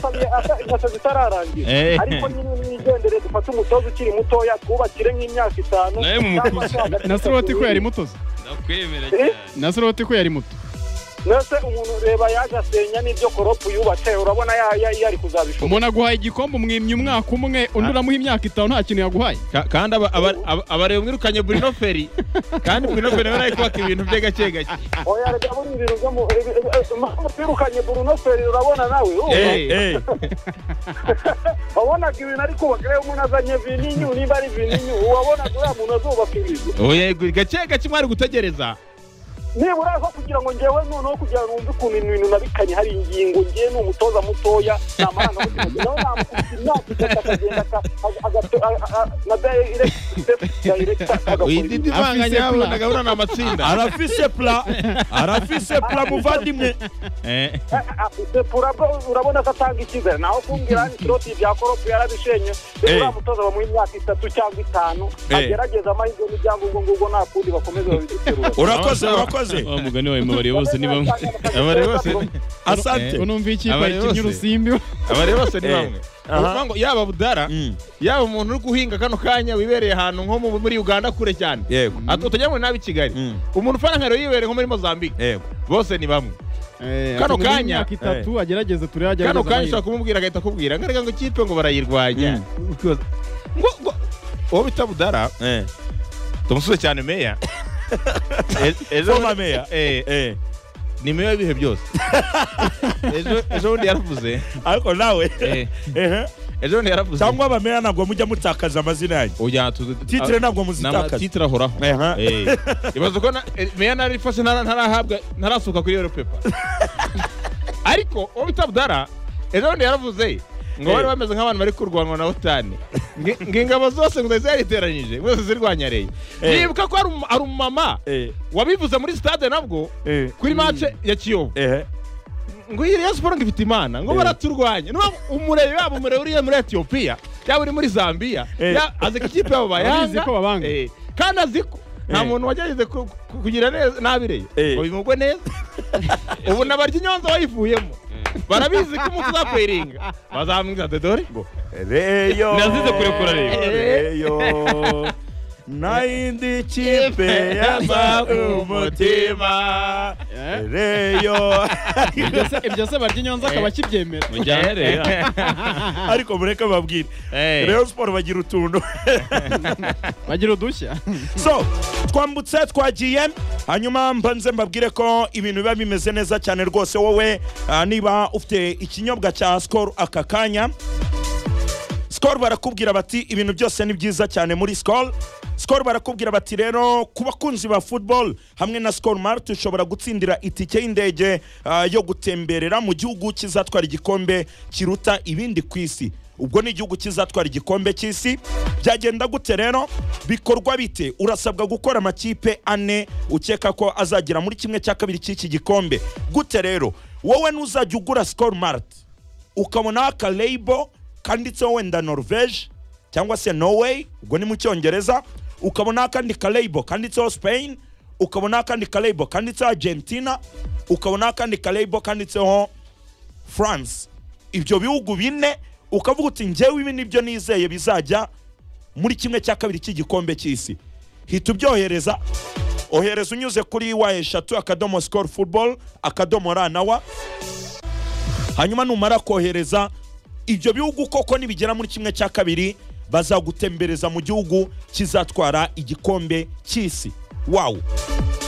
gushaka zitararangira Eh. ariko nyine mwigendere dufate umutoza ukiri mutoya twubakire nk'imyaka itanu Nawe mumukuze. na soroti ko yari mutoza ndakwemera cyane na soroti ko yari muto mbese umuntu ureba yaje asenya n'ibyo koropu yubatse urabona ya- ya- yari kuzabishobora umuntu aguhaye igikombe umwimye umwaka umwe undi uramuha imyaka itanu nta kintu yaguhaye Ka- kandi aba- aba- aba- abareba mwirukanye Bruno Ferri kandi Bruno Ferri nawe ari kubaka ibintu bye gake gake oya reka buri ibintu byo mu eh, eh, eh, mpamvu twirukanye Bruno Feri urabona nawe oh, Eh, eh. wabonaga ibintu ariko bakiriya umuntu azanye vininyu niba ari vininyu wabonaga uriya muntu azubaka ibizu Oya, gake gake mwari gutegereza nibura aho kugira ngo ngewe noneho kugira ngo wumve ukuntu ibintu nabikanye hari ingingo ngewe ni umutoza mutoya ni amarangamutima nawe namukubita imyaka itatu akagenda aka- aga- agato- a- a- a- na dayirekita dayirekita Uyu agakora ndi Afise ivanganya plan. yabona gahunda ni amatsinda arafise pula arafise pula muvandimwe Eh. sepura bwo urabona ko atanga icyizere naho kumbwira ni kiroti bya koropu yarabishenye rero Eh. uriya mutoza bamuha imyaka itatu cyangwa itanu Eh. agerageze amahirwe n'ibyangombwa ngubwo nta kundi bakomeze babidutse urakoze urakoze wa mugani wawe mubariye bose ni bamwe abari bose asante unumva iki Abari bayikinnye bose. urusimbi abari bose ni Eh. bamwe Aha. Uvuga ngo yaba budara Mm. yaba umuntu uri guhinga kano kanya wibereye ahantu nko mu- muri uganda kure cyane yego utajya muri nabi kigali Mm. umuntu ufana nka rero yibereye nko muri mozambique yego bose ni bamwe Kano akamubwira kanya. imyaka itatu agerageze turebe agerageze kano kanya amahirwe. ushobora kumubwira agahita akubwira ngo erega ngo ikipe ngo barayirwanya ngo ngo- uwo bita budara eh tumusuze cyane meya Former mayor. Eh, eh ni meya w'ibihe byose ejo ejo bundi yaravuze ariko nawe eh, ehe ejo bundi yaravuze cyangwa abameya ntabwo mujya mutakaza amazina yanyu Oya, tu- titire ntabwo Ni muzitakaza amatitire ahoraho Aha. Eh, ibaze ko na- eh, meya narifashe ntara- ntarahabwa ntarasuka kuri yoro pepa ariko uwo bita budara ejo bundi yaravuze ngo bari Eh. bameze nk'abantu bari kurwanwa na otani Nge- ngo ingabo zose ngo zari zariteranyije ngo zirwanya reye Eh. nibuka ko ari umu- ari umumama eh wabivuze muri stade nabwo eh kuri mace ya kiyovu eh ngo iyi Rayon Sports ngo ifite imana ngo Eh. baraturwanya niba umurebe yaba umurebe uriya muri etiyopiya yaba uri muri zambiya Eh. ya- azi ko ikipe yabo Abizi bayanga ko babanga. eh, kandi azi ko nta Eh. muntu wagerageze ku- ku- kugira neza nabi reyo Eh. ngo bimugwe neza ubu na barya inyonza wayivuyemo barabizi ko umunsi uzakweringa bazamwiza dodore reyo Nazize kurekura rero. reyo nayindi kipe yasa umutima reyo Ibyo se- ibyo se barya inyonza akaba akibyemera mujyane rero ariko mureke babwire Eh. reyo siporo bagira utuntu bagira udushya so twambutse twagiye hanyuma mbanze mbabwire ko ibintu biba bimeze neza cyane rwose wowe ah, niba ufite ikinyobwa cya sikoro aka kanya sikoro barakubwira bati ibintu byose ni byiza cyane muri sikoro sikoro barakubwira bati rero ku bakunzi ba futuboro hamwe na sikoro marite ushobora gutsindira itike y'indege ah, yo gutemberera mu gihugu kizatwara igikombe kiruta ibindi ku isi ubwo ni igihugu kizatwara igikombe cy'isi byagenda gute rero bikorwa bite urasabwa gukora amakipe ane ukeka ko azagera muri kimwe cya kabiri cy'iki gikombe gute rero wowe ntuzajya ugura sikoro marite ukabonaho akarebo kanditseho wenda norvege cyangwa se norway ubwo ni mu cyongereza ukabonaho akandi karebo kanditseho spain ukabonaho akandi karebo kanditseho argentina ukabonaho akandi karebo kanditseho france ibyo bihugu bine ukavuga uti ngewe ibi nibyo nizeye bizajya muri kimwe cya kabiri cy'igikombe cy'isi hita ubyohereza ohereza unyuze kuri wa eshatu akadomo sikoro futuboro akadomo ra na wa hanyuma numara kohereza ibyo bihugu koko nibigera muri kimwe cya kabiri bazagutembereza mu gihugu kizatwara igikombe cy'isi wawu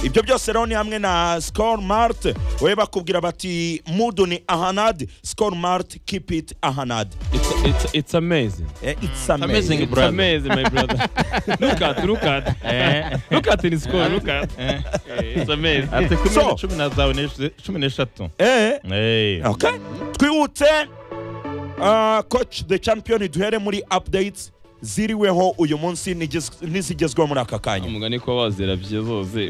ibyo byose rero ni hamwe na sikoro marite we bakubwira bati mudu ni ahanadi sikoro marite kipu iti ahanadi It's, it's, it's amazing. itsi amezi It's amazing, my brother. look at, look at. look at in score, look at. It's amazing. afite kuri So. cumi na zawe n'esh- cumi n'eshatu eee Eh. okay twihutse ah, coach the champion duhere muri updates ziriweho uyu munsi nigez- n'izigezweho muri aka kanya umugani ko wazera byizose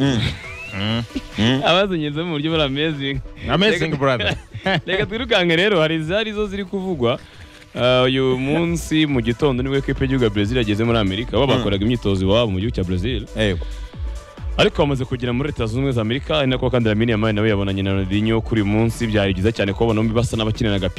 abazinyuze mu buryo buri amazing amazing brother reka twirukanke rero hari izari zo ziri kuvugwa Ah, uyu munsi mu gitondo nibwo ekipe y'igihugu ya brezil yageze muri amerika bo bakoraga imyitozo iwabo mu gihugu cya brezil yego ariko bamaze kugera muri leta zunze ubumwe za amerika ari nako kandi lamine yamaye nawe yabonanye na ronaldinho kuri uyu munsi byari byiza cyane kubabona bombi basa n'abakinana agapira